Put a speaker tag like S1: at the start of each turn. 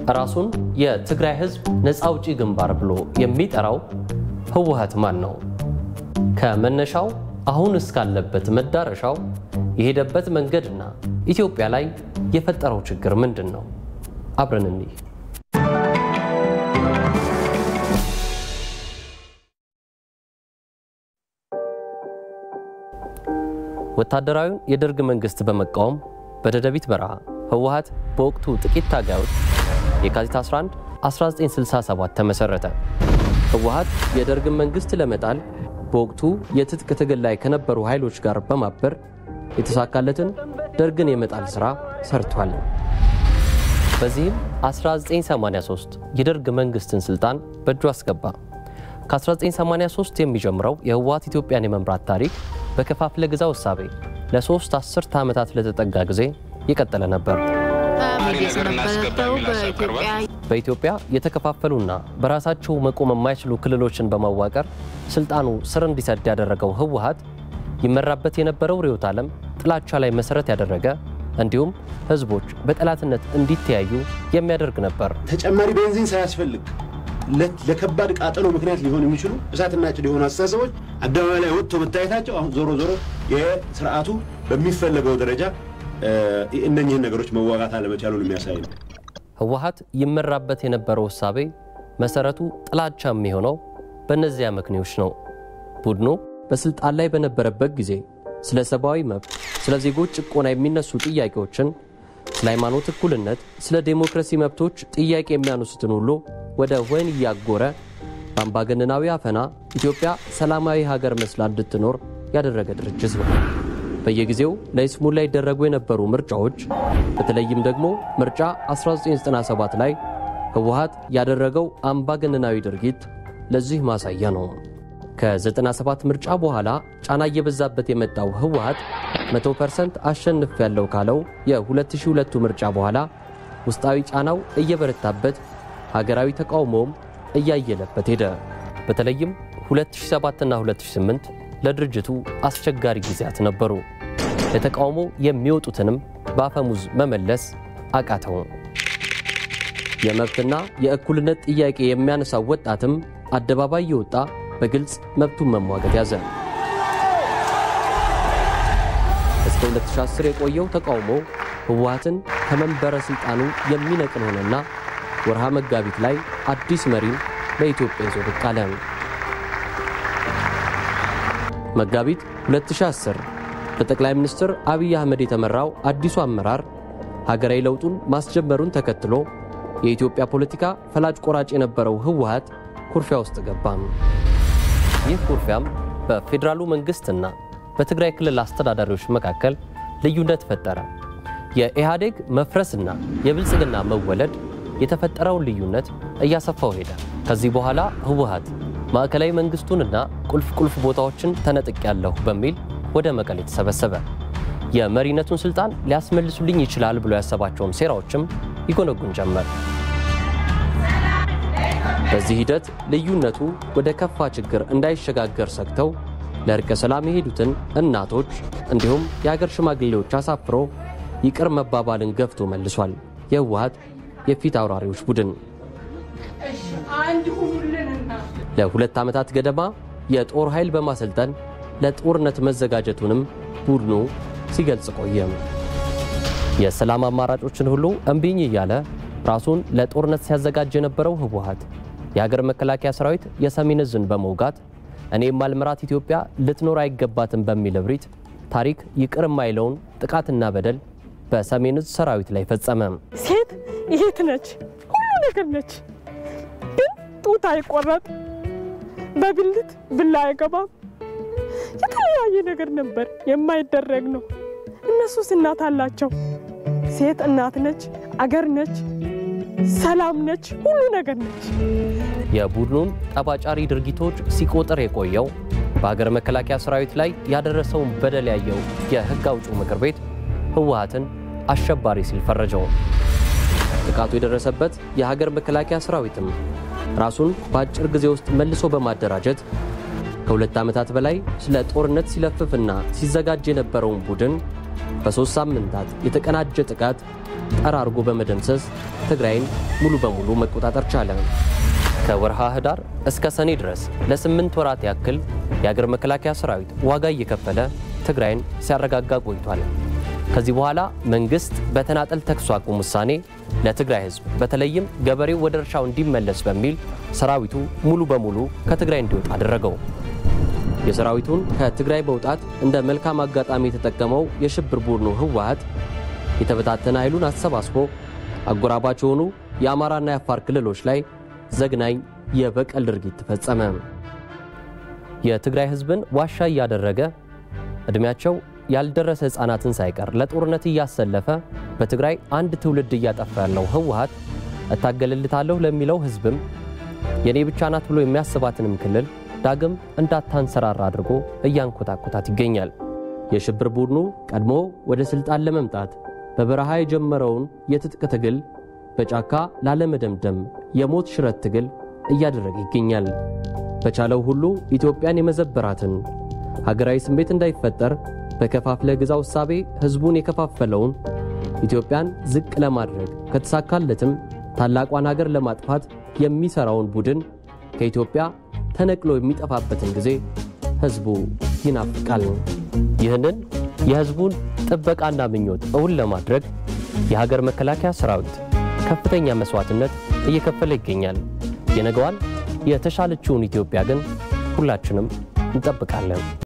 S1: ራሱን የትግራይ ሕዝብ ነፃ አውጪ ግንባር ብሎ የሚጠራው ህወሓት ማን ነው? ከመነሻው አሁን እስካለበት መዳረሻው የሄደበት መንገድና ኢትዮጵያ ላይ የፈጠረው ችግር ምንድን ነው? አብረን እንይ። ወታደራዊውን የደርግ መንግስት በመቃወም በደደቢት በረሃ ህወሓት በወቅቱ ጥቂት ታጋዮች የካቲት 11 1967 ተመሰረተ። ህወሓት የደርግን መንግስት ለመጣል በወቅቱ የትጥቅ ትግል ላይ ከነበሩ ኃይሎች ጋር በማበር የተሳካለትን ደርግን የመጣል ሥራ ሰርቷል። በዚህም 1983 የደርግ መንግስትን ስልጣን በእጁ አስገባ። ከ1983 የሚጀምረው የህወሓት ኢትዮጵያን የመምራት ታሪክ በከፋፍለ ግዛው እሳቤ ለሶስት አስርተ ዓመታት ለተጠጋ ጊዜ የቀጠለ ነበር። በኢትዮጵያ የተከፋፈሉና በራሳቸው መቆም የማይችሉ ክልሎችን በማዋቀር ስልጣኑ ስር እንዲሰድ ያደረገው ህወሓት ይመራበት የነበረው ርዕዮተ ዓለም ጥላቻ ላይ መሰረት ያደረገ እንዲሁም ህዝቦች በጠላትነት እንዲተያዩ የሚያደርግ ነበር።
S2: ተጨማሪ ቤንዚን ሳያስፈልግ ለከባድ ቃጠሎ ምክንያት ሊሆን የሚችሉ እሳትና ጭድ የሆኑ አስተሳሰቦች አደባባይ ላይ ወጥቶ መታየታቸው አሁን ዞሮ ዞሮ የስርዓቱ በሚፈለገው ደረጃ እነኚህን ነገሮች መዋጋት አለመቻሉን የሚያሳይ ነው።
S1: ህወሓት ይመራበት የነበረው እሳቤ መሰረቱ ጥላቻ የሚሆነው በእነዚያ ምክንያቶች ነው። ቡድኑ በስልጣን ላይ በነበረበት ጊዜ ስለ ሰብአዊ መብት፣ ስለ ዜጎች ጭቆና የሚነሱ ጥያቄዎችን፣ ስለ ሃይማኖት እኩልነት፣ ስለ ዴሞክራሲ መብቶች ጥያቄ የሚያነሱትን ሁሉ ወደ ወህኒ እያጎረ በአምባገነናዊ አፈና ኢትዮጵያ ሰላማዊ ሀገር መስላ እንድትኖር ያደረገ ድርጅት ነው። በየጊዜው ለይስሙላ ይደረጉ የነበሩ ምርጫዎች በተለይም ደግሞ ምርጫ 1997 ላይ ህወሓት ያደረገው አምባገነናዊ ድርጊት ለዚህ ማሳያ ነው። ከ97 ምርጫ በኋላ ጫና እየበዛበት የመጣው ህወሓት 100% አሸንፍ ያለው ካለው የ2002 ምርጫ በኋላ ውስጣዊ ጫናው እየበረታበት ሀገራዊ ተቃውሞም እያየለበት ሄደ። በተለይም 2007 እና 2008 ለድርጅቱ አስቸጋሪ ጊዜያት ነበሩ። ለተቃውሞ የሚወጡትንም በአፈሙዝ መመለስ አቃተው። የመብትና የእኩልነት ጥያቄ የሚያነሳው ወጣትም አደባባይ የወጣ በግልጽ መብቱን መሟገት ያዘ። እስከ 2010 የቆየው ተቃውሞ ህወሓትን ከመንበረ ሥልጣኑ የሚነቅል ሆነና ወርሃ መጋቢት ላይ አዲስ መሪን ለኢትዮጵያ ይዞ ብቅ አለ። መጋቢት 2010 በጠቅላይ ሚኒስትር አብይ አህመድ የተመራው አዲሱ አመራር ሀገራዊ ለውጡን ማስጀመሩን ተከትሎ የኢትዮጵያ ፖለቲካ ፈላጭ ቆራጭ የነበረው ህወሓት ኩርፊያ ውስጥ ገባም። ይህ ኩርፊያም በፌዴራሉ መንግስትና በትግራይ ክልል አስተዳዳሪዎች መካከል ልዩነት ፈጠረ። የኢህአዴግ መፍረስና የብልጽግና መወለድ የተፈጠረውን ልዩነት እያሰፋው ሄደ። ከዚህ በኋላ ህወሓት ማዕከላዊ መንግስቱንና ቁልፍ ቁልፍ ቦታዎችን ተነጥቅ ያለሁ በሚል ወደ መቀሌ ተሰበሰበ። የመሪነቱን ስልጣን ሊያስመልሱልኝ ይችላል ብሎ ያሰባቸውን ሴራዎችም ይጎነጉን ጀመር። በዚህ ሂደት ልዩነቱ ወደ ከፋ ችግር እንዳይሸጋገር ሰግተው ለእርቀ ሰላም የሄዱትን እናቶች እንዲሁም የአገር ሽማግሌዎች አሳፍሮ ይቅር መባባልን ገፍቶ መልሷል። የህወሓት የፊት አውራሪዎች ቡድን ለሁለት ዓመታት ገደማ የጦር ኃይል በማሰልጠን ለጦርነት መዘጋጀቱንም ቡድኑ ሲገልጽ ቆየም። የሰላም አማራጮችን ሁሉ እምቢኝ እያለ ራሱን ለጦርነት ሲያዘጋጅ የነበረው ህወሓት የሀገር መከላከያ ሰራዊት የሰሜን ዕዝን በመውጋት እኔ የማልመራት ኢትዮጵያ ልትኖር አይገባትም በሚል እብሪት ታሪክ ይቅር የማይለውን ጥቃትና በደል በሰሜን ዕዝ ሰራዊት ላይ ፈጸመ።
S3: ሴት ይሄት ነች፣ ሁሉ ነገር ነች። ግን ጡት አይቆረጥ፣ በብልት ብላ አይገባም። የተለያየ ነገር ነበር የማይደረግ ነው። እነሱስ እናት አላቸው። ሴት እናት ነች፣ አገር ነች፣ ሰላም ነች፣ ሁሉ ነገር ነች።
S1: የቡድኑን ጠባጫሪ ድርጊቶች ሲቆጥር የቆየው በሀገር መከላከያ ሰራዊት ላይ ያደረሰውን በደል ያየው የህግ አውጪው ምክር ቤት ህወሓትን አሸባሪ ሲል ፈረጀው። ጥቃቱ የደረሰበት የሀገር መከላከያ ሰራዊትም ራሱን በአጭር ጊዜ ውስጥ መልሶ በማደራጀት ከሁለት ዓመታት በላይ ስለ ጦርነት ሲለፍፍና ሲዘጋጅ የነበረውን ቡድን በሦስት ሳምንታት የተቀናጀ ጥቃት ጠራርጎ በመደምሰስ ትግራይን ሙሉ በሙሉ መቆጣጠር ቻለ። ከወርሃ ህዳር እስከ ሰኔ ድረስ ለስምንት ወራት ያክል የአገር መከላከያ ሰራዊት ዋጋ እየከፈለ ትግራይን ሲያረጋጋ ቆይቷል። ከዚህ በኋላ መንግስት በተናጠል ተኩስ አቁም ውሳኔ ለትግራይ ህዝብ በተለይም ገበሬው ወደ እርሻው እንዲመለስ በሚል ሰራዊቱ ሙሉ በሙሉ ከትግራይ እንዲወጣ አደረገው። የሰራዊቱን ከትግራይ መውጣት እንደ መልካም አጋጣሚ የተጠቀመው የሽብር ቡድኑ ህወሓት የተበታተነ ኃይሉን አሰባስቦ አጎራባች የሆኑ የአማራና የአፋር ክልሎች ላይ ዘግናኝ የበቀል ድርጊት ተፈጸመ። የትግራይ ህዝብን ዋሻ እያደረገ ዕድሜያቸው ያልደረሰ ሕፃናትን ሳይቀር ለጦርነት እያሰለፈ በትግራይ አንድ ትውልድ እያጠፋ ያለው ህወሓት እታገልልታለሁ ለሚለው ህዝብም የኔ ብቻ ናት ብሎ የሚያስባትንም ክልል ዳግም እንዳታንሰራራ አድርጎ እያንኮታኮታት ይገኛል። የሽብር ቡድኑ ቀድሞ ወደ ሥልጣን ለመምጣት በበረሃ የጀመረውን የትጥቅ ትግል በጫካ ላለመደምደም የሞት ሽረት ትግል እያደረገ ይገኛል። በቻለው ሁሉ ኢትዮጵያን የመዘበራትን ሀገራዊ ስሜት እንዳይፈጠር በከፋፍለ ግዛው እሳቤ ሕዝቡን የከፋፈለውን ኢትዮጵያን ዝቅ ለማድረግ ከተሳካለትም ታላቋን ሀገር ለማጥፋት የሚሠራውን ቡድን ከኢትዮጵያ ተነቅሎ የሚጠፋበትን ጊዜ ሕዝቡ ይናፍቃል። ይህንን የሕዝቡን ጥበቃና ምኞት እውን ለማድረግ የሀገር መከላከያ ሰራዊት ከፍተኛ መሥዋዕትነት እየከፈለ ይገኛል። የነገዋን የተሻለችውን ኢትዮጵያ ግን ሁላችንም እንጠብቃለን።